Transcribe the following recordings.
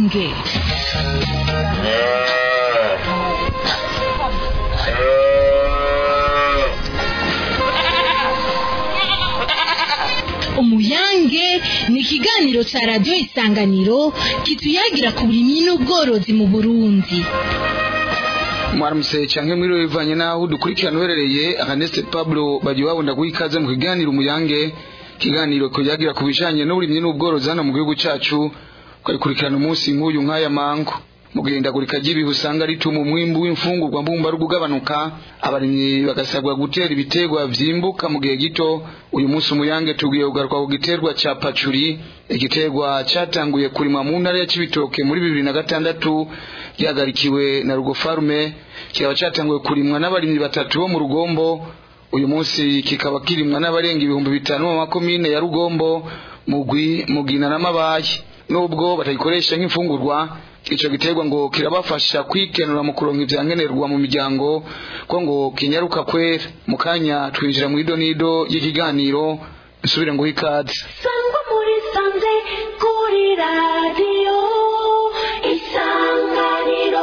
umuyange umuyange ni ikiganiro cya radiyo isanganiro kituyagira ku burimyi n'ubworozi mu burundi mwaramutse canke mwiriwe bivanye naho dukurikirana uherereye Ernest Pablo bagiye babunda guha ikaze mu kiganiro umuyange kiganiro kuyagira ku bijanye n'uburimyi n'ubworozi hano mu gihugu cacu ukayikurikirana umunsi nk'uyu nk'aya mango mu guhindagurika ry'ibihe usanga rituma umwimbu w'imfungurwa mbumbarugo ugabanuka abarimyi bagasabwa gutera ibiterwa vyimbuka mu gihe gito uyu munsi umuyange tugiye kugaruka ku giterwa ca pacuri igiterwa catanguye kurimwa mu ntara ya Cibitoke muri bibiri na gatandatu gihagarikiwe na Rugo Farme kikaba catanguye kurimwa n'abarimyi batatu bo mu Rugombo uyu munsi kikaba kirimwa n'abarenga ibihumbi bitanu mu makomine ya Rugombo Mugwi Mugina na Mabaye nubwo batagikoresha nk'imfungurwa ico giterwa ngo kirabafasha kwikenura mu kuronka ivyankenerwa mu miryango ko ngo kinyaruka kwera mu kanya twinjira mu idonido y'ikiganiro nsubire ngo ikaze sangwa muri sanze kuri radiyo isanganiro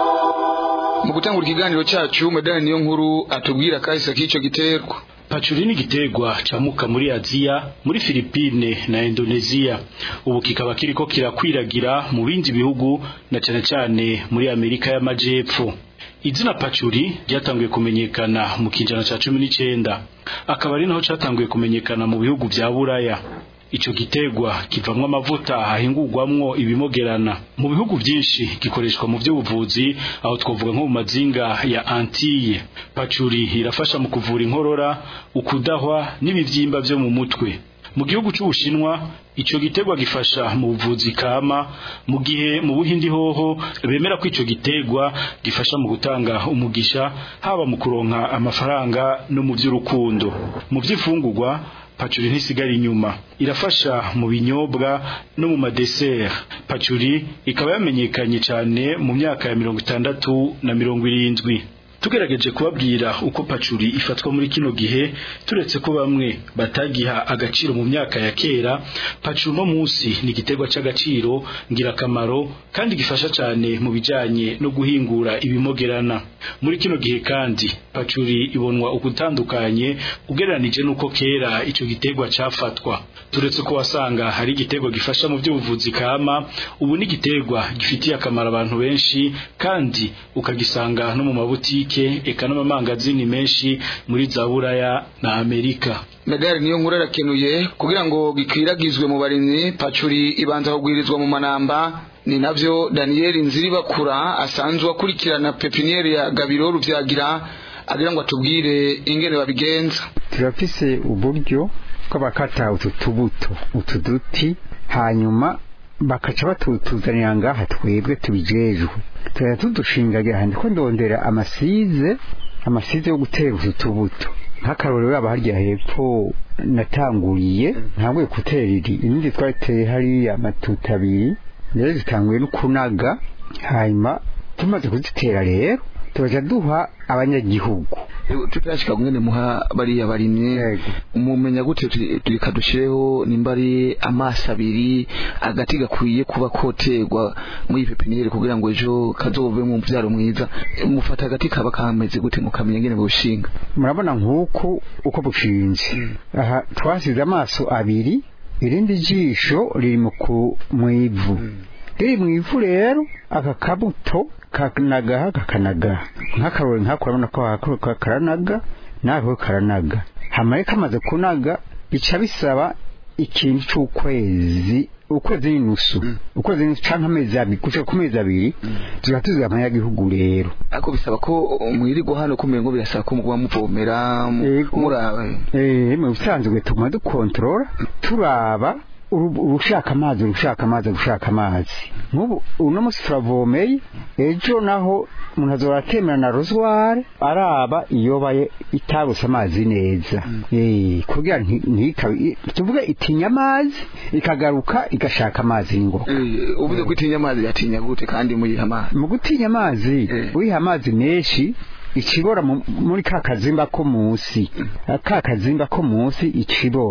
mu gutangura ikiganiro cacu medani niyo nkuru atubwira kahise k'ico giterwa Pachuri ni giterwa camuka muri Aziya, muri Filipine na Indonesia. Ubu kikaba kiriko kirakwiragira mu bindi bihugu na cane cane muri Amerika y'Amajepfo. Izina Pachuri ryatanguye kumenyekana mu kinjana ca 19. Akaba ari naho catanguye kumenyekana mu bihugu vya Buraya. Ico giterwa kivamwo amavuta ahingurwamwo ibimogerana. Mu bihugu vyinshi gikoreshwa mu vy'ubuvuzi aho twovuga nko mu mazinga ya Antille. Pachuri irafasha mu kuvura inkorora, ukudahwa n'ibivyimba vyo mu mutwe. Mu gihugu c'Ubushinwa ico giterwa gifasha mu buvuzi kama mu gihe mu Buhindi hoho bemera ko ico giterwa gifasha mu gutanga umugisha haba mu kuronka amafaranga no mu vy'urukundo. Mu vy'ifungurwa pacuri ntisigara inyuma irafasha mu binyobwa no mu madesert pacuri ikaba yamenyekanye cyane mu myaka ya mirongo itandatu na mirongo irindwi tugerageje kubabwira uko pacuri ifatwa muri kino gihe turetse ko bamwe batagiha agaciro mu myaka ya kera pacuri uno munsi ni igiterwa c'agaciro ngirakamaro kandi gifasha cyane mu bijanye no guhingura ibimogerana muri kino gihe kandi pacuri ibonwa ukutandukanye ugereranije nuko kera ico giterwa cafatwa turetse ko wasanga hari igiterwa gifasha mu by'ubuvuzi kama ubu ni igiterwa gifitiye akamaro abantu benshi kandi ukagisanga no mu mabutike eka n'amamangazini menshi muri za buraya na amerika medali niyo nkuru arakenuye kugira ngo gikwiragizwe mu barimyi pacuri ibanza kugwirizwa mu manamba ni navyo Daniel Nziribakura asanzwe akurikirana pepiniere ya Gabiro Ruvyagira agira ngo atubwire ingene babigenza turafise uburyo ko bakata utu tubuto utu duti hanyuma bakaca batutuzanira ngaha twebwe tubijejwe tuya tudushingagira handi ko ndondera amasize amasize yo gutera utu tubuto nk'akarorero yaba harya hepfo natanguriye ntabwo gutera iri irindi twariteye hariya amatuta abiri rero zitanguye no kunaga hanyuma tumaze kuzitera rero turaja duha abanyagihugu tutarashika ngene muha bariya barimye umumenya gute turika dushireho nimba ari amaso abiri agati gakwiye kuba koterwa muri pepiniere kugira ngo ejo kazove mu mvyaro mwiza mufata agati kaba kameze gute mukamenya ngene bushinga murabona nk'uko uko bushinze aha twasize amaso abiri irindi jisho riri mu ivu riri mu ivu rero aka kabuto kanagaha kakanagaha nk'akarori nk'ako urabona ko karanaga nako karanaga hamaye kamaze kunaga bica bisaba ikintu c'ukwezi ukwezi n'inusu ukwezi n'inusu canke amezi abiri gushika ku mezi abiri tuba tuziga abanyagihugu rero ariko bisaba ko mwirirwa hano kumenya ngo birasaba ko muba muvomera muraba eh mu bisanzwe tuguma dukontorora turaba urushaka amazi urushaka amazi urushaka amazi nk'ubu uno munsi turavomeye ejo naho umuntu azora atemera na rozware araba iyo baye itaruse amazi neza eh kugira ntikabe tuvuge itinya amazi ikagaruka igashaka amazi ngo uvuze ko itinya amazi yatinya gute kandi muyiha amazi mu gutinya amazi uyiha amazi menshi ikibora muri ka kazimba ko munsi ka kazimba ko munsi ikibora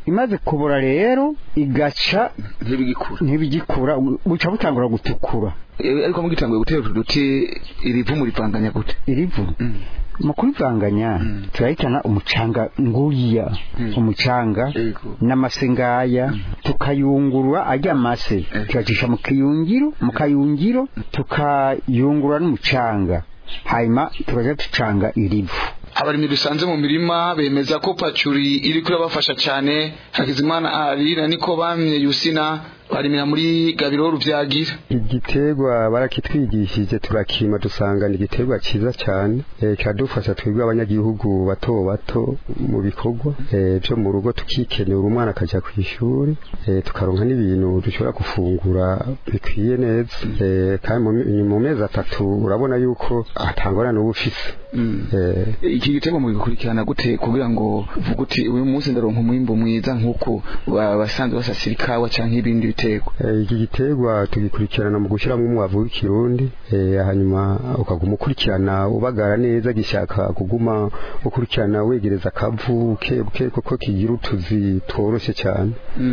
imaze kubora rero igaca ntibigikura ntibigikura buca butangura gutukura Eh, ariko mugitanguye gutera utu duti iri vumu rivanganya gute irivu mu kurivanganya turahitana umucanga nguriya umucanga Yego. n'amase ngaya tukayungurura ajya amase tuyacisha mu kiyungiro mu kayungiro tukayungurura n'umucanga hanyuma tukaja ducanga irivu abarimyi dusanze mu mirima bemeza ko pacuri iri kurabafasha cyane hakizimana ari na niko bamye yusina barimira muri gabiro ruvyagira igiterwa barakitwigishije turakima dusanga ni igiterwa cyiza cyane eh, kiradufasha twebwe abanyagihugu bato bato mu bikorwa eh, byo mu rugo tukikenera umwana akajya ku ishuri eh, tukaronka n'ibintu dushobora gufungura bikwiye neza eh, kandi mu mi- mu mezi atatu urabona yuko atangora n'ubu ufise eh, iki gitego mugikurikirana gute kugira ngo uvuge uti uyu munsi ndaronka umwimbu mwiza nk'uko ba- basanzwe basasira ikawa canke ibindi biterwa Eh, iki giterwa tugikurikirana mu gushyiramo umwavu w'ikirundi eh, hanyuma ukaguma ukurikirana ubagara neza gishaka kuguma ukurikirana wegereza akavu buke buke kuko kigira utuzi tworoshye cyane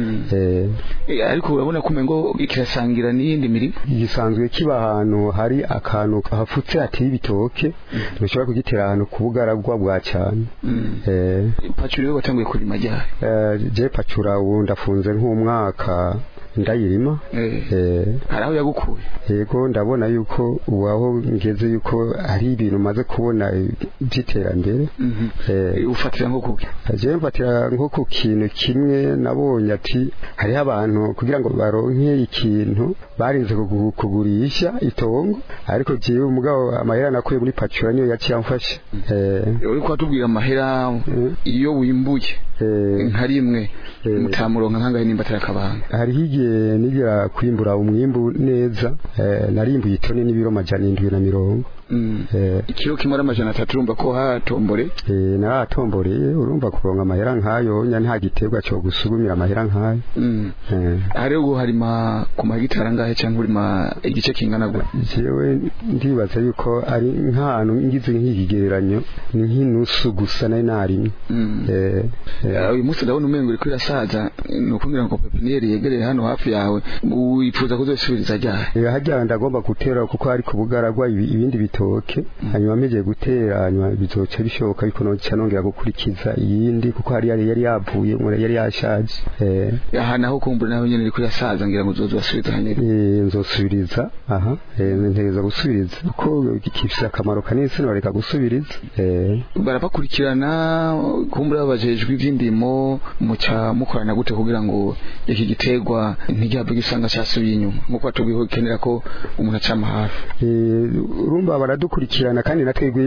eh, Eh, ariko urabona ko umengo kirasangira n'iyindi mirima gisanzwe kiba ahantu hari akantu hafutse hateye ibitoke dushobora kugitera ahantu ku bugaragwa bwa cyane eh, pacuri we watanguye kurima ryari eh, je pacura ubu ndafunze nk'umwaka ndayirima Eh, eh, hari aho yagukuye yego ndabona yuko ubu aho ngeze yuko hari ibintu maze kubona by'iterambere Mhm. Eh, Eh, ufatira nko kuki jewe mfatira nko ku kintu kimwe nabonye ati hariho abantu kugira ngo baronke ikintu barinze kugu- kugurisha itongo ariko jewe umugabo amahera nakuye muri pacura niyo yaciye amfasha eh, uri kwatubwira amahera iyo wimbuye eh, nka rimwe Eh. mutamuronka nkangahe nimba atari akabanga hariho igihe nigera kwimbura umwimbu neza eh, narimbuye itoni n'ibiro majana indwi na mirongo Mm. eh, ikiro kimwe ari amajana atatu urumva ko hatombore Eh, naratomboreye urumva kuronka amahera nk'ayo nya nta giterwa cyo gusugumira amahera nk'ayo Mm. Eh, hari ubu harima ku magitari angahe cyangwa urima igice kingana gute jewe ndibaza yuko ari nk'ahantu ngize nk'ikigereranyo ni nk'inusu gusa nari narimye Mm. Eh, eh, Eh, uyu munsi ndabona umengo uriko irasaza ni ukumbwira ngo pepiniyeri yegereye hano hafi yawe wifuza kuzosubiriza ryari eh, harya ndagomba gutera kuko hari ku bugaragwa ibi- ibindi bitoke hanyuma mpegeye gutera hanyuma bizoca bishoboka ariko noca nongera gukurikiza iyindi kuko hari yari yari yavuye umuntu yari yashaje Eh, aha naho kumbura naho nyene iriko irasaza ngira ngo uzoza urasubiza hanyene Eh, nzosubiriza aha eh, ntegereza gusubiriza kuko gifise akamaro kanini sinobareka gusubiriza eh, barabakurikirana kumbura babajejwe ivy'indimo muca mukorana gute kugira ngo iki giterwa ntigihave gisanga cyasubiye inyuma nkuko batubwiye ko gikenera ko umuntu acama hafi Eh, urumva baradukurikirana kandi natwebwe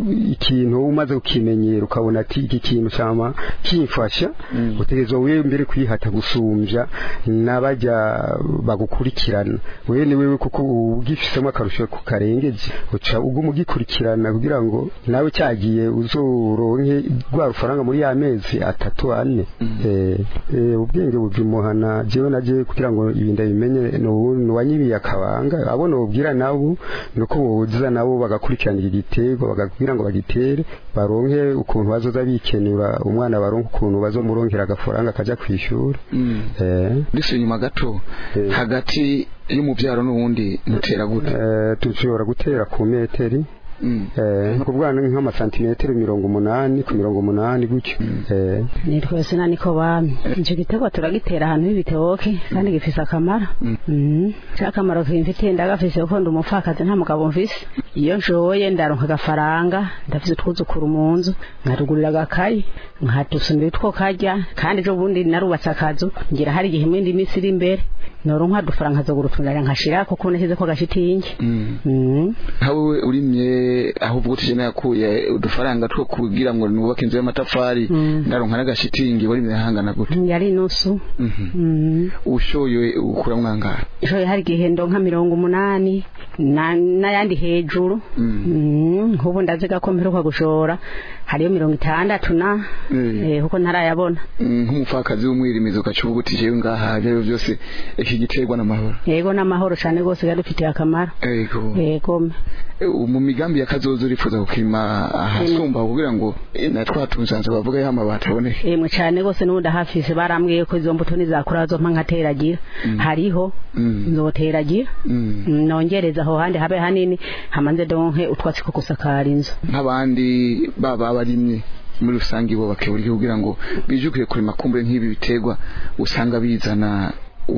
ikintu umaze kukimenyera ukabona ati iki kintu cyama kimfasha utegerezwa wewe mbere kwihata gusumbya n'abajya bagukurikirana wewe ni wewe kuko ugifisemo akarusho ku karengeje uca uguma ugikurikirana kugira ngo nawe cyagiye uzoronke rwa rufaranga muri ya mezi atatu ane eh, eh, ubwenge buvimuhana jewe naje kugira ngo ibi ndabimenye nuwanyibiye akabanga abona ubwira nabo nuko boza nabo bagakurikirana iki giterwa bagabwira ngo bagitere baronke ukuntu bazoza bikenura umwana baronke ukuntu bazomuronkera agafaranga akaja kwishura eh ndetse inyuma gato Eh. hagati y'umubyaro n'uwundi mutera gute eh, dushobora gutera ku meteri Mm. eh kubwana nk'amasantimetero mirongo umunani ku mirongo umunani gutyo eh nitwe sina niko bami icyo giterwa turagitera ahantu h'ibitoke kandi gifise akamaro Mhm. cya kamaro kimfitiye ndagafise kuko ndi umupfakazi nta mugabo mfise iyo nshoboye ndaronka agafaranga ndafise utwuzukuru mu nzu nkarugurira agakayi nkatusumira utwo karya kandi ejo bundi narubatse akazu ngira hari igihe imindi minsi iri imbere noronka udufaranga nkazogura utunara nkashira kuko nashyize ko agashitingi Mm. Mhm. nkawe urimye ahubwo utije nayakuye udufaranga two kugira ngo nubake inzu y'amatafari Mm. ndaronka n'agashitingi warimye hangana gute yari inusu Mhm. Mhm. ushoye ukura mwangara ishoye hari igihe ndonka mirongo umunani na- n'ayandi hejuru Mm. Mm, nk'ubu ndaziga ko mperuka gushora hariyo mirongo itandatu na Mm. eh, kuko ntarayabona nk'umupfakazi w'umwirimizi ugaca uvuga uti jewe ngaha ibyo ari byo byose iki iki giterwa n'amahoro yego n'amahoro cyane rwose gadufitiye akamaro ego yego Eh, mu migambi ya kazoza urifuza gukima ahasumba kugira ngo eh, na twa tunzanzo bavuga y'ama bataboneke yemwe cyane rwose n'ubundi hafise barambwiye ko izo mbuto nizakura zompa nkateragira hariho Mm. nzoteragira Mm. Mm, nongereza aho handi habe hanini hamanze donke utwatsi two gusakara inzu nk'abandi baba abarimye muri rusange bo bakebura kugira ngo bijukire kurima kumbure nk'ibi biterwa usanga bizana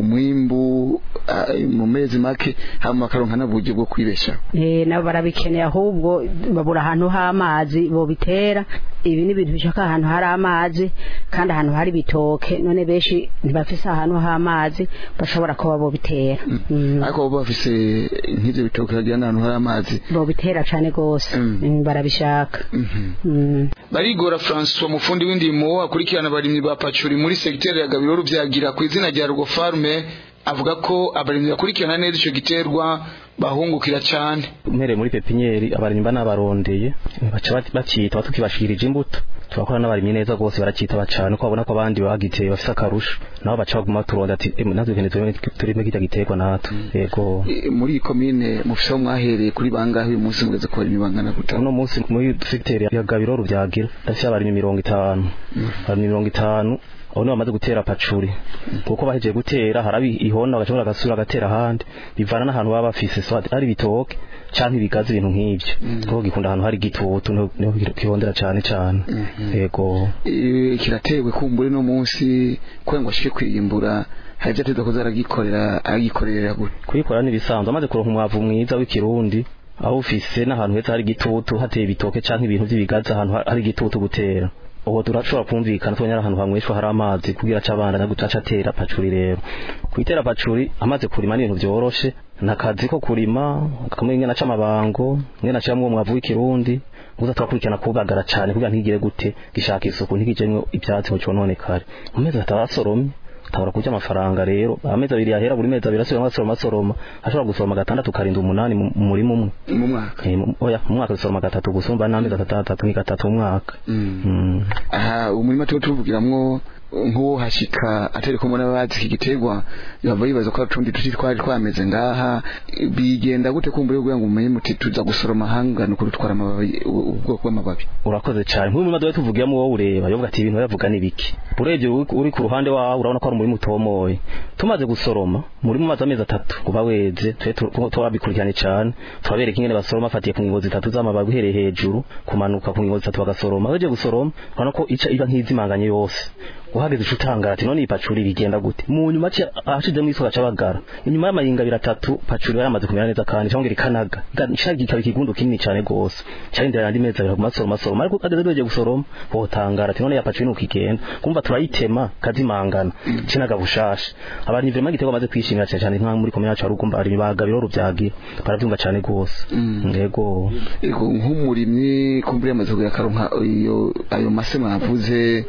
umwimbu ah, mu mezi make hama bakaronka n'uburyo bwo kwibeshaho Eh, nabo barabikeneye ahubwo babura ahantu h'amazi bobitera ibi ni ibintu bishaka ahantu hari amazi kandi ahantu hari ibitoke none benshi ntibafise ahantu h'amazi bashobora kuba bobitera Mm. ariko bo bafise nk'ivyo bitoke bagira n'ahantu hari amazi bobitera cane gose Mm. Mm, barabishaka Mhm. Mm. barigora francois mufundi w'indimo akurikirana abarimyi ba pacuri muri segiteri ya gabiro rubyagira ku izina rya rugo farme avuga ko abarimyi bakurikirana neza ico giterwa bahungukira cane mpereye muri pepinieri abarimyi mba nabarondeye baca bat- bacita tukibashikirije imbuto turakora n'abarimyi neza rwose baracitaba cane ko babona ko abandi bagiteye bafise akarusho nabo baca baguma turonda ati "Emwe, natwe dukeneye turime- turime kirya giterwa natwe yego E, muri iyi komine mufise aho mwahereye kuri bangahe uyu munsi mugeze ku barimyi bangana gutanu uno munsi muri segiteri ya gabiro rubyagira ndafise abarimyi mirongo itanu abarimyi mirongo itanu abo nibo bamaze gutera pacuri kuko bahejeje gutera harabi ihona bagashobora agasura agatera ahandi bivana n'ahantu baba bafise so ari ibitoke canke ibigazi ibintu nk'ivyo kuko gikunda ahantu hari igitutu niho niho gihondera cane cane yego E, kiratewe kumbure no munsi kugira ngo ashike kwiyimbura hari ivyo ateza kuza aragikorera aragikorera gute kuyikora n'ibisanzwe amaze kuronka umwavu mwiza w'ikirundi aho ufise n'ahantu heza hari igitutu hateye ibitoke canke ibintu vy'ibigazi ahantu ha- hari igitutu gutera ubu turashobora kumvikana tubonye ari ahantu hamweshwa hari amazi kugira aca abana na gucaca atera pacuri rero kuyitera pacuri amaze kurima n'ibintu vyoroshe nakazi ko kurima kamwe ngena c'amabango ngena camwe umwavu w'ikirundi guza turakurikirana kubagara cane kugira ntigire gute gishaka isuku ntigijemwo ivyatsi ngo cononekare mu mezi atatu asoromye tabura kurya amafaranga rero amezi abiri yahera buri mezi abiri asubira asoroma asoroma ashobora gusoroma gatandatu karinda umunani mu mu murima umwe mu mwaka Eh, mu- oya mu mwaka dusoroma gatatu gusumba n'amezi atandatu ni gatatu mu mwaka Mm. Mm. aha umurima tuba tuvugiramwo nk'uwo hashika atari kumwe n'abazi iki giterwa bava bibaza ko utundi duti twari twameze ngaha bigenda gute kumbure kugira ngo umenye muti tuza gusoroma hangana uko dutwara amababi u- ubwoko bw'amababi urakoze cyane nk'uyu murima duhe tuvugiyemo wowe ureba yovuga ati ibintu bavuga ni biki urebye uri uri ku ruhande wawe urabona ko ari umurima utomoye tumaze gusoroma muri mu mazi amezi atatu kuba weze tube tu- turabikurikirane cyane turabereka ingene basoroma afatiye ku ngingo zitatu z'amababi uhereye hejuru kumanuka ku ngingo zitatu bagasoroma uhejeje gusoroma urabona ko ica iba nk'izimanganye yose uhageze uca utangara ati none iyi pacuri bigenda gute mu nyuma aci- ashizemo isuka aca bagara inyuma y'amayinga abiri atatu pacuri yari yamaze kumera neza kandi cyangwa ikanaga ishagi ikaba ikigundu kinini cyane rwose cyarindira yandi mezi abiri aguma asoroma asoroma ariko ageze beje gusoroma wotangara ati none ya pacuri nuko igenda kumva turayitema kazimangana cinaga bushasha abantu ivyo magitego bamaze kwishimira cyane cyane nka muri komine yacu harugumba ari bagabiro rubyagira baravyumva cyane gose Mm. yego Ego, nk'umurimyi kumbure yamaze kugira akaronka iyo ayo mase mwavuze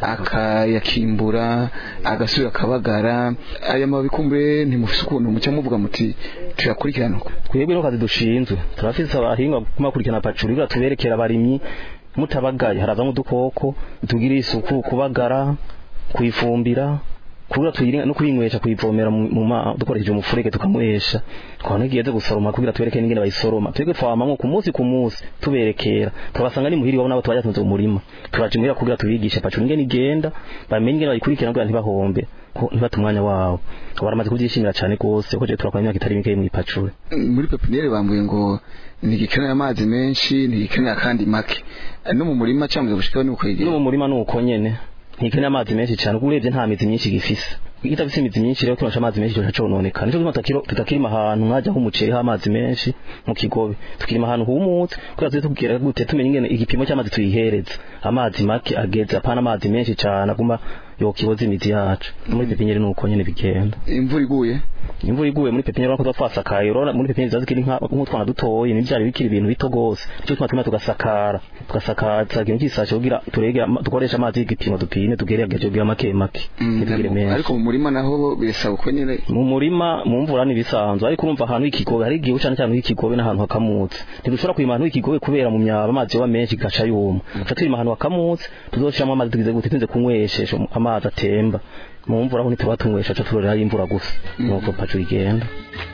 akayakimbura agasubira akabagara aya mababi kumbure ntimufise ukuntu muca muvuga muti tuyakurikirana uko twebwe no kazi dushinzwe turafise abahinga kumakurikirana pacuri kugira tuberekera abarimyi mutabagaye harazamo udukoko tugira isuku kubagara kuyifumbira kugira tuyire no kuyinywesha kuyivomera mu mu ma dukoresheje umufurege tukamwesha twabona igeze gusoroma kugira tubereke n'ingene bayisoroma twebwe twamamwo ku munsi ku munsi tuberekera turabasanga ni muhiri wabo nabo twajatunze mu murima turaje muhira kugira tubigishe pacuri ingene igenda bamenye ingene bayikurikirana kugira ntibahombe ko ntibate umwanya wabo baramaze kubyishimira cyane rwose ko je turakora imyaka itari mike mu ipacuri muri pepiniyeri bambuye ngo ntigikeneye amazi menshi ntigikeneye akandi make no mu murima cyangwa gushikaho ni no ukwegera mu murima nuko nyene ntikeneye amazi menshi cyane kuko urebye nta mizi myinshi gifise igitafise imizi myinshi rero kinosha amazi menshi cyoca cononekana nico gituma tutakiro tutakirima ahantu nkajya umuceri h'amazi menshi mu kigobe tukirima ahantu humutse kugira tuze tubwira gute tumenye ingene igipimo cy'amazi tuyihereza amazi make ageze apana amazi menshi cyane aguma yokiboza imizi yacu No muri pepinyeri nuko nyene bigenda imvura iguye imvura iguye muri pepinyeri urabona ko tuba twasakaye urabona muri pepinyeri ziba zikiri nka- nk'utwana dutoye n'ivyari bikiri ibintu bito gose nico gituma tuma tugasakara tugasakaza ikintu cy'isashi kugira turege ama- dukoreshe amazi y'igipimo dupime tugerageje kugira make make ntitugire menshi ariko mu murima naho birasaba uko nyene mu murima mu mvura n'ibisanzwe ariko urumva ahantu h'ikigobe hari igihe ucana cyane h'ikigobe n'ahantu hakamutse ntidushobora kwima ahantu h'ikigobe kubera mu myaba amazi yoba menshi gaca yuma tuca turima ahantu hakamutse tuzoshiramo amazi tugize gute tunze kunyweshesha amazi atemba mu mvura aho ntituba tunywesha cyo turorera imvura gusa nuko pacu igenda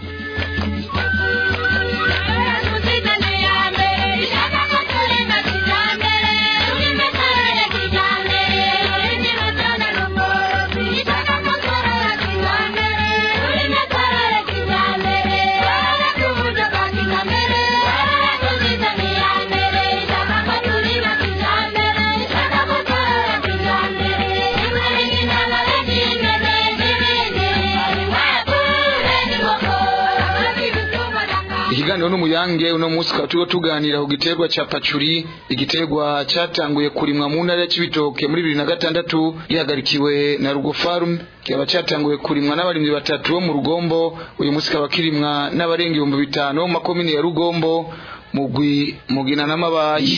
ikiganiro n'umuyange uno munsi tukaba turiko tuganira ku giterwa ca pacuri igiterwa catanguye kurimwa mu ntara ya Cibitoke muri bibiri na gatandatu gihagarikiwe na Rugo Farm kikaba catanguye kurimwa n'abarimyi batatu bo mu Rugombo uyu munsi kaba kirimwa n'abarenga ibihumbi bitanu bo mu makomine ya Rugombo mugwi mugina n'amabayi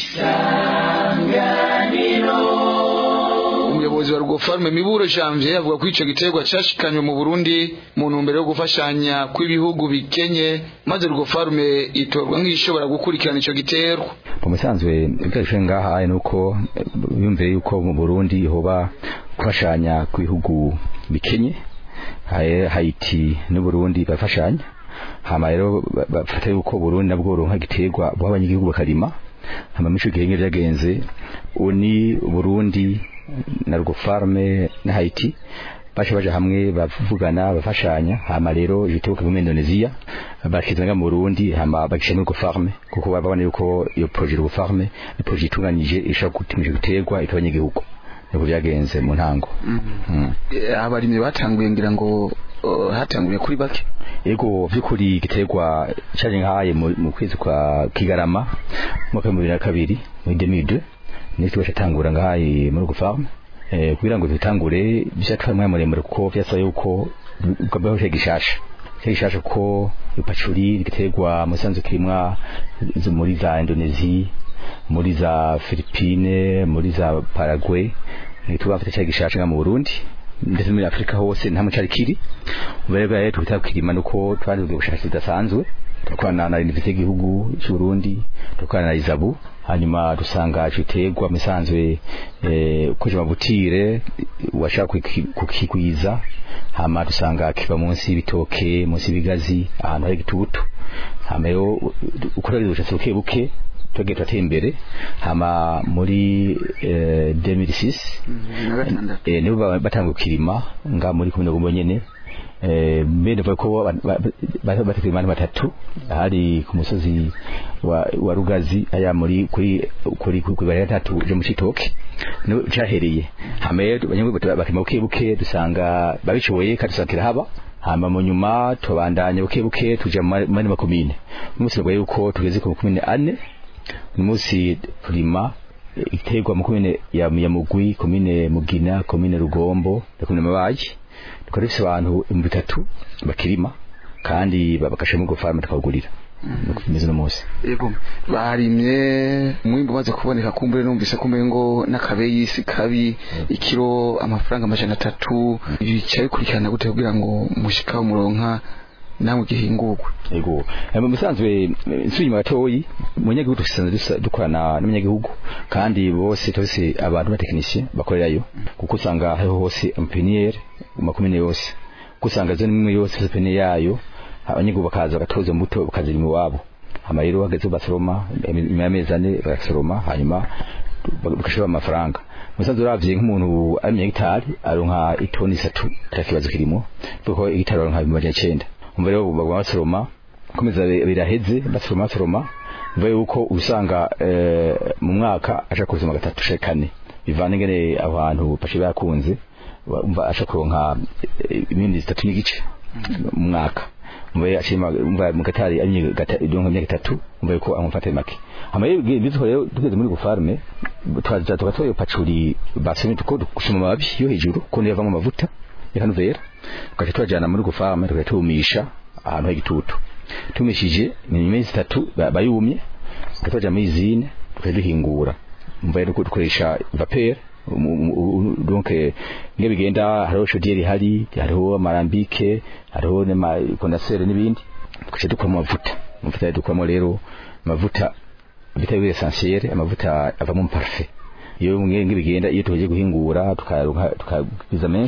umuyobozi wa Rugo Farm Miburo Janvier avuga ko ico giterwa cashikanywe mu Burundi mu ntumbero yo gufashanya kw'ibihugu bikenye maze Rugo Farm itorwa nk'ishobora gukurikirana ico giterwa mu musanzwe ibyo ngaha nuko yumviye yuko mu Burundi hoba gufashanya kw'ibihugu bikenye Haiti n'u Burundi bafashanya hama rero bafata yuko Burundi nabwo ronka giterwa bo abanyagihugu bakarima hama mico gihenge ryagenze uni Burundi na Rugo Farme na Haiti bashe baje hamwe bavugana bafashanya hama rero jituka mu Indonesia bakizanga mu Burundi hama bakisha muri Rugo Farme kuko babona yuko iyo projet Rugo Farme ni projet itunganyije ishaka gutimisha guterwa itabanye igihugu niko byagenze mu ntango abarimyi batanguye ngira ngo hatanguye kuri bake yego byukuri giterwa cyaje nkaye mu kwezi kwa Kigarama mu mwaka wa 2002 muri 2002 nitwe bashatangura ngahaye muri Rugo Farm eh kugira ngo dutangure byatwaye mwanya muremure kuko byasaba yuko bwabaho gishasha gishasha ko ipacuri giterwa musanzu kirimwa muri za Indonesia muri za Philippines muri za Paraguay ntitubafite cya gishasha nga mu Burundi ndetse muri Afrika hose nta mucari kiri ubere rero twita kirima nuko twari ubushakashatsi budasanzwe tukwana na universite y'igihugu cy'u Burundi tukwana na Izabu hanyuma dusanga citerwa misanzwe eh kuje mabutire washaka kukigwiza hama dusanga kiba munsi y'ibitoke munsi y'ibigazi ahantu hari gitubutu hama yo ukora ubushakashatsi buke buke twege twateye imbere hama muri eh, 2006 eh nibo batanga kirima nga muri kumwe gombo nyene eh mbere ko batekeye imana batatu hari ku musozi wa, wa Rugazi aya muri kuri kuri kuri bari gatatu je mu Citoke no cyahereye hame banywe bakima buke buke dusanga babishoboye kadusakira haba hama mu nyuma tubandanye buke buke tuja muri makomine umunsi rwa yuko tugeze ku makomine ane umunsi turima iterwa mu komine ya Mugwi komine Mugina komine Rugombo na komine Mabayi tukaba dufise abantu ibihumbi bitatu bakirima kandi babakashe mu gufara tukawugurira nuko bimeze no munsi yego barimye umwimbo umaze kuboneka kumbure numvise kumbe ngo n'akabeyi si kabi ikiro amafaranga amajana atatu bica bikurikirana gute kugira ngo mushika umuronka namwe gihingurwe yego mu bisanzwe nsubira gatoyi mu nyagihugu dusanzwe dukorana n'umunyagihugu kandi bose tose abantu ba technicien bakorerayo kuko usanga hariho hose impeniere makumyabiri yose kuko usanga zo nimwe yose impeniere yayo abanyagihugu bakaza bagatoza imbuto bakazira iwabo hama rero hageze basoroma nyuma y'amezi ane bagasoroma hanyuma bagashira amafaranga musanze uravye nk'umuntu ari mu hegitari aronka itoni isatu atakibazo kirimo kuko hegitari aronka ibihumbi magana icenda umva rero bagwa basoroma komeza biraheze basoroma basoroma umva yuko usanga mu mwaka aja kuzima gatatu shekane bivana ingene abantu pashe bakunze umva aja kuronka imindi zitatu n'igice mu mwaka umva ashima umva mu gatari amye gatatu imyaka itatu umva yuko amufata make hama bizo rero tugeze muri gufarme twaza tugatoye pacuri basomye tuko gusoma amababi yo hejuru ko yavamo amavuta yakanuvera tukaje twajana muri gufarme tukatumisha ahantu h'igitutu tumishije ni imezi itatu bayumye tukatwaja muri izine tukaduhingura umva rero dukoresha vapeur donc nge bigenda hariho chaudière hari hariho amarambike hariho n'ama condenseur n'ibindi tukaje dukora amavuta amavuta dukoramo rero amavuta bita essentiel amavuta avamo parfait iyo nge bigenda iyo tugiye guhingura tukaruka tukabiza menshi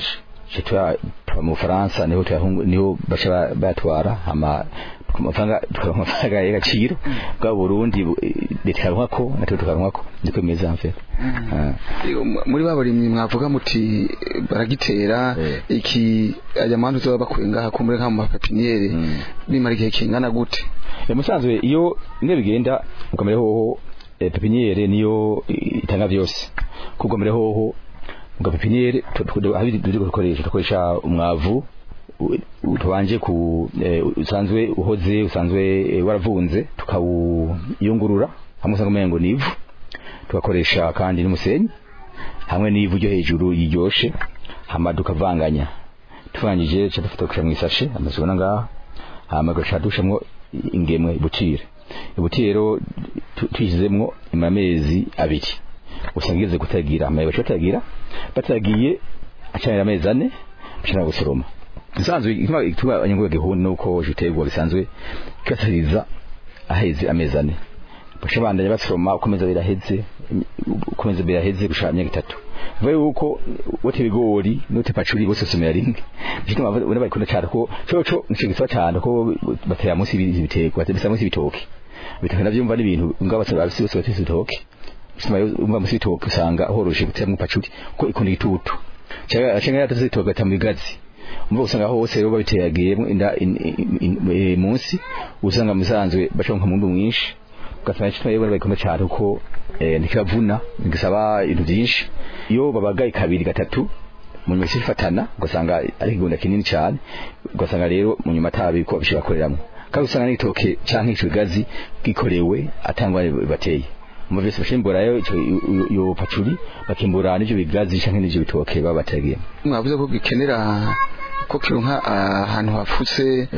citwa tuba mu Faransa niho tuyahungu niho bacha ba- batwara hama amafaranga tukaronka amafaranga y'agaciro bwa Burundi bu- leta ikaronka ko natwe tukaronka ko niko bimeze en fait Ah. Iyo mu- muri babarimyi mwavuga muti eh, baragitera Eh. iki aya mantu zoba bakuye ngaha kumure nka mu mapepiniere Mm. bimara igihe kingana gute E, musanzwe iyo imwe bigenda ukamere hoho e, pepiniere niyo i- itanga vyose kugomere hoho ngo pepiniere habiri duje gukoresha dukoresha umwavu u- u- tubanje ku e, usanzwe uhoze usanzwe e, waravunze tukawuyungurura hamwe usanga umengo nivu tugakoresha kandi n'umusenyi hamwe n'ivu ryo hejuru yiryoshe hama tukavanganya tuvangije cha dufata kusha mwisashe amazibona ngaha hama gacha dushamwo ingemwe ibutire ibutire rero tu- tuyishizemwo amezi abiri usanga igeze kutagira amaye baca batagira batagiye acanira amezi ane bashobora gusoroma nsanzwe ituma ituma abanyagihugu gihuni nuko jiterwa bisanzwe kasariza aheze amezi ane basha bandanya basoroma ukomeza biraheze ukomeza biraheze gushaka imyaka itatu vuga yuko wote ibigori note pacuri bose somera rimwe bituma ubona bakunda cyane ko coco nicyo gisaba cyane ko batera munsi ibiterwa bisa munsi ibitoki bitaka navyumva n'ibintu ngaba bose bose batese ibitoki bisuma umva munsi ibitoki usanga horoshe guteramo pacuri ko ikunda igitutu cyangwa cyangwa yatase ibitoki gatamu bigazi umva usanga hose rero babiteragiyemo inda in- in- in- eh, munsi usanga musanzwe bashonka mu mwinshi ugasanga kitwa yebora bayikomeye cyane uko eh, ntikavuna ntigisaba ibintu byinshi iyo babagaye kabiri gatatu mu nyuma ifatana ugasanga ari ikigunda kinini cyane ugasanga rero mu nyuma atabi ko bishobora koreramwo kandi usanga n'igitoke canke ico bigazi gikorewe atangwa bateye mu vyose bashimbura yo ico iyo- iyo pacuri bakimbura n'ivyo bigazi canke n'ivyo bitoke baba bategeye mwavuze ko gikenera ko kironka ahantu hafutse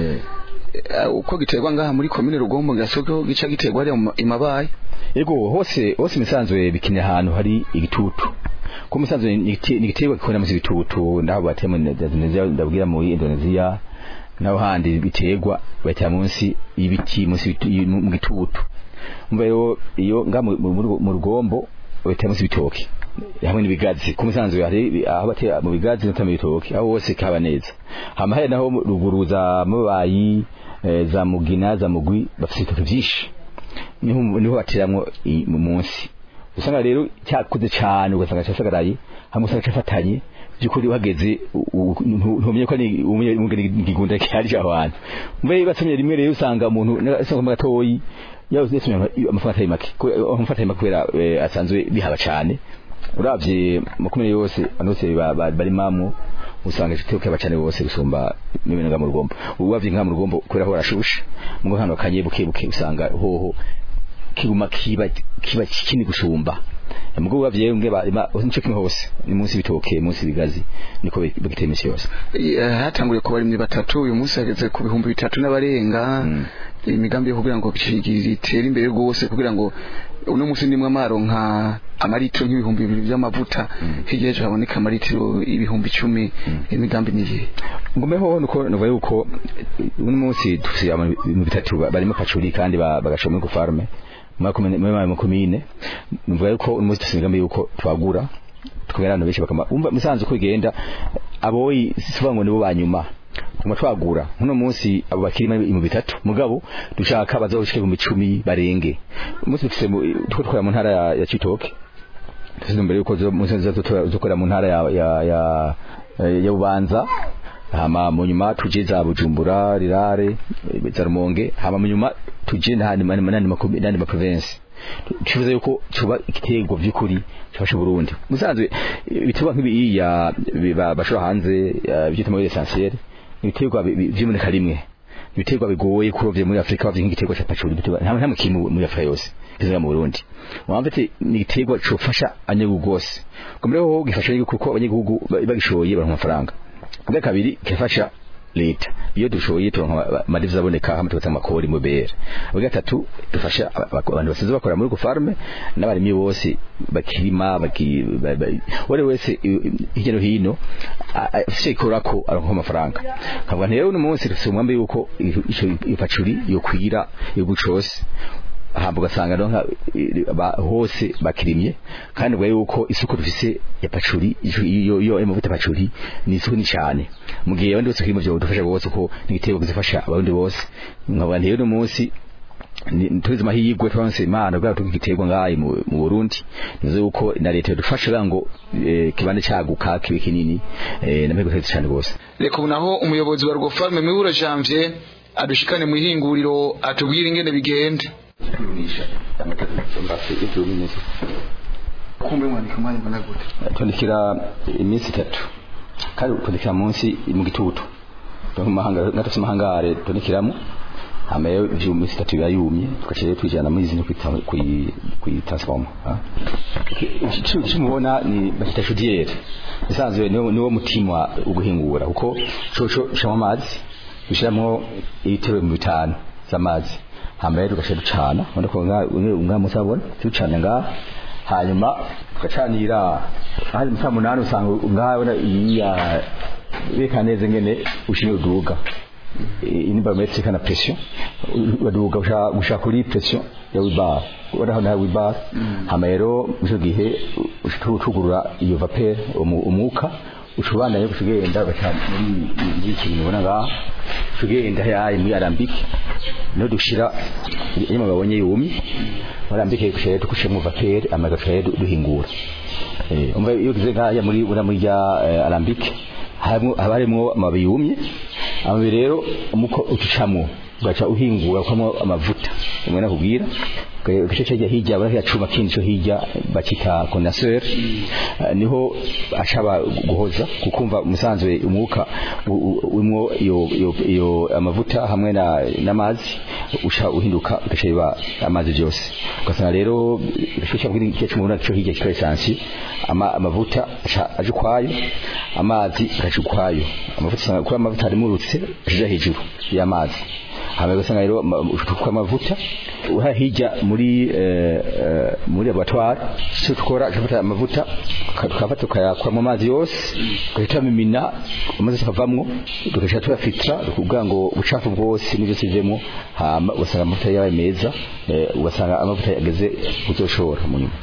eh, uko giterwa ngaha muri komine rugombo gasoko gica giterwa ari imabaye Ego hose hose imisanzwe bikinye ahantu hari igitutu ko musanzwe ni igiti- ni igiterwa gikunda muzi ibitutu ndaho bateye muri Indonesia ndabwira muri Indonesia naho handi biterwa batera munsi y'ibiti munsi y'ibitu- yi- mu gitutu umva rero iyo nga mu- mu mu rugombo batera munsi ibitoki hamwe n'ibigazi ku musanzwe hari aho batera mu bigazi no mu bitoki aho hose kaba neza hama hari naho mu- ruguru za mabayi eh, za mugina za mugwi bafite ibitoki byinshi niho niho bateramwo i- mu munsi usanga rero cyakuze cyane ugasanga cyasagaraye hamwe usanga cyafatanye byukuri uhageze u- u- ntu- ntumenye ko ni igigunda cyari aho hantu mbe basomye rimwe rero usanga umuntu asanga mu gatoyi yawe yasomye amafaranga atari make ko amafaranga atari make kubera eh, asanzwe bihaba cyane uravye makumyabiri yose abantu bose ba- ba- bari mamu usanga igitego kiba cyane bose gusumba n'ibintu nga mu rugombo uravye nka mu rugombo kubera ho barashusha mu hano kanye buke buke usanga hoho kiguma kiba kiba kini gusumba mugo uravye nge barima nico kimwe hose ni munsi bitoke munsi bigazi niko bagiteye imisi yose Eh, hatanguye ku barimyi batatu uyu munsi hageze ku bihumbi bitatu n'abarenga Mm. imigambi yo kugira ngo gitere imbere rwose kugira ngo uno munsi nimwe amaronka amaritiro nk'ibihumbi bibiri by'amavuta hirya y'ejo haboneka amaritiro ibihumbi icumi imigambi niye ngumeho nuko nuva yuko uno munsi dufise mu bitatu ba- barimo pacuri kandi ba- bagashoma muri farme mu komine nuvuga yuko uno munsi dufise imigambi yuko twagura tukagera abantu benshi bakama umva musanze uko bigenda aboyi sivuga ngo nibo banyuma kuma twagura uno munsi abo bakiri muri- mu bitatu mugabo dushaka bazoshike mu icumi barenge umunsi dufise mu- tuko dukora mu ntara ya, ya Citoke tuzi mbere yuko zo munsi zokora mu ntara ya ya ya, ya Bubanza hama mu nyuma tuje za Bujumbura rirare eh, za Rumonge hama mu nyuma tuje n'ahandi mani manani makumbi n'andi ma province tuvuze yuko cuba igitego vy'ukuri cyafashe Burundi musanzwe ibiterwa nk'ibi ya biba- bashora hanze eh, byitwa muri essentiel ibiterwa bi- bi- vy'iboneka rimwe ibiterwa bigoye kurovye muri Afrika bavye nk'igiterwa ca pacuri ibiterwa nta nta mukimu muri Afrika yose bizera mu Burundi wamva ati ni igiterwa cofasha abanyagihugu gose komreho gifasha yuko kuko abanyagihugu ba- bagishoye baronka amafaranga bwa kabiri kifasha leta iyo dushoye turonka amadiviza aboneka hamwe tugatanga amakori mu BR bwa gatatu dufasha aba- aba- abantu basize bakora muri gufarme n'abarimyi bose bakirima baki ba- ba- wari wese i- i- hirya no hino a- a- afise ikorako aronka amafaranga kavuga nti rero uno munsi dufise umwambi yuko ico ipacuri yokwira igihugu cose hamba ugasanga rero nka i- ba- hose bakirimye kandi ubwo yuko isoko dufise ya pacuri iyo iyo amavuta pacuri ni isoko ni cyane mu gihe abandi bose kirimo byo dufasha bose ko n'igitego gizafasha abandi bose nkaba rero umunsi ni- tuzi mahirwe twanse imana bwa tukigiterwa ngayi mu mu Burundi nizo uko na leta dufasha kugira ngo eh, kibande cyaguka kibe kinini eh, namwe guteza cyane gose reka ubu naho umuyobozi wa Rwofarme Mibura Janvier adushikane mu ihinguriro atubwire ingene bigenda kumbe mwandika umwanya ungana gute tondekera iminsi itatu kandi tondekera munsi mu gitutu natufise amahangare tondekiramo hama rero ivyo minsi itatu biba yumye tugaca rero twijana muri zino kuyitransforma cimubona ni bakita chaudiere isanzwe niwo niwo mutima uguhingura kuko coco shamwa amazi ushiramwo ibitero mu bitanu z'amazi hama rero tugaca ducana ubona ko umwa musabona tucana ngaha hanyuma tugacanira ahari musa munani usanga ngaha ubona iya beka neza ngene ushimye uduga ini barometre kana pression baduga usha usha kuri pression ya wibar uraho na wibar hama rero muco gihe ushutugurura iyo vapeur umu- umuka ushubanda yo kugenda bacha muri muri kintu ubona ngaha tugenda yayi muri arambike no dushira iyo babonye yumi arambike kushaya tukushe mu vapeur amagafa duhingura eh umva iyo gize ngaya muri ura muri ya eh, arambike harimo habarimo amababi yumye amababi rero umuko utucamo ugaca uhingura kwamo amavuta umwe nakubwira igice cyajya hirya bari yacuma kindi cyo hirya bakita condenseur Eh, niho ashaba guhoza kukumva umusanzwe umwuka wimwo iyo iyo iyo amavuta hamwe na n'amazi usha uhinduka ugasheba amazi byose ugasanga rero ishusho bwiri igice cy'umuntu cyo hirya kitwa essence ama amavuta aca aje kwayo amazi agaca ukwayo amavuta usanga kuba amavuta arimurutse aje hejuru y'amazi hama ugasanga rero ushukwa amavuta uha hirya muri eh, eh, muri laboratoire cyo tukora tufata amavuta tukafata tukayakwa mu mazi yose tugahita mimina amazi akavamwo tugasha tuyafitra kugira ngo ubucafu bwose n'ibyo sivemo hama ugasanga amavuta yabaye meza eh, ugasanga amavuta yageze uzoshora mu nyuma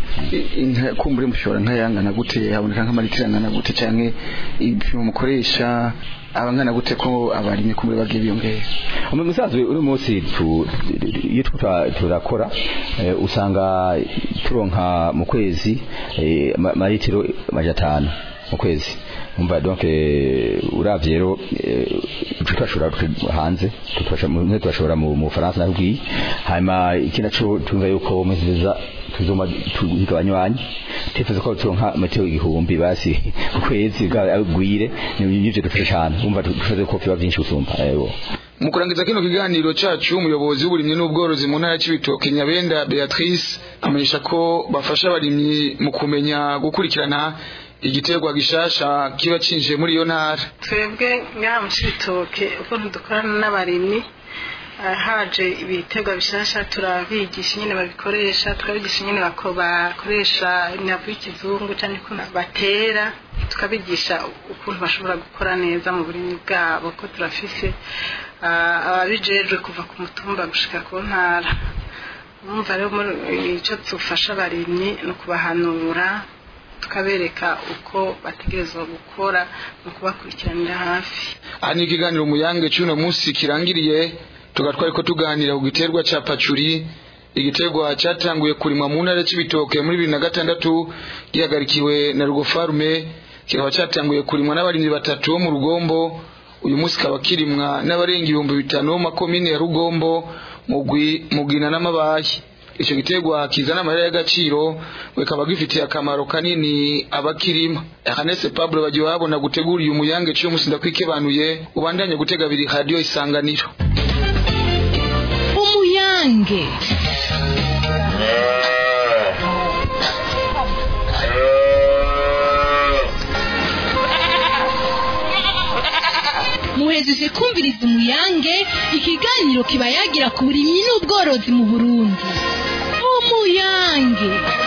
inka kumbure mushobora nkayangana gute haboneka nk'amalitiro angana gute canke ibipimo mukoresha abangana gute ko abarimye kumbure bagiye biyongera mu musanzwe uri munsi tu- iyo tuta- turakora eh, usanga turonka mu kwezi eh, ama- amaritiro maja atanu mu kwezi umva donc eh, uravye rero eh, tutashora hanze tutashora mu tutashora mu mu Faransa nakubwiye hanyuma ikindi naco tumva yuko mu nziza tuzoma tugabanywanyi tifuza ko turonka metero igihumbi basi ku kwezi bwagwire nivyo dufasha cyane umva dufasha ko biba byinshi gusumba yego mu kurangiza kino kiganiro cacu umuyobozi w'uburimyi n'ubworozi mu ntara y'Cibitoke Nyabenda Beatrice amenyesha ko bafasha abarimyi mu kumenya gukurikirana igiterwa gishasha kiba cinjiye muri iyo ntara twebwe ngaha mu cibitoke ukuntu dukorana n'abarimyi ah, haje ibiterwa bishasha turabigisha nyine babikoresha tukabigisha nyine bako bakoresha imyavu y'ikizungu cyangwa ukuntu batera tukabigisha ukuntu bashobora gukora neza mu burimyi bwabo ko turafise ah, ababijejwe kuva ku mutumba gushika ku ntara umva rero muri icyo dufasha abarimyi ni ukubahanura tukabereka uko bategerezwa gukora mu kubakurikiranira hafi aha ni ikiganiro muyange cy'uno munsi kirangiriye tugatwari ko tuganira ku giterwa ca pacuri igiterwa cyatanguye kurimwa mu ntara y'Cibitoke muri bibiri na gatandatu gihagarikiwe na Rugofarume kikaba cyatanguye kurimwa n'abarimyi batatu bo mu Rugombo uyu munsi kaba kirimwa n'abarenga ibihumbi bitanu bo mu makomine ya Rugombo Mugwi Mugina n'Amabayi icyo giterwa kizana amahera y'agaciro bikaba gifitiye akamaro kanini abakirima Ernest Pablo bagiye babona gutegura uyu muyange cyo musinda kwikebanuye ubandanye gutega biri radio isanganiro umuyange muhejeje kumviriza umuyange ikiganiro kiba yagira ku burimyi n'ubworozi mu burundi umuyange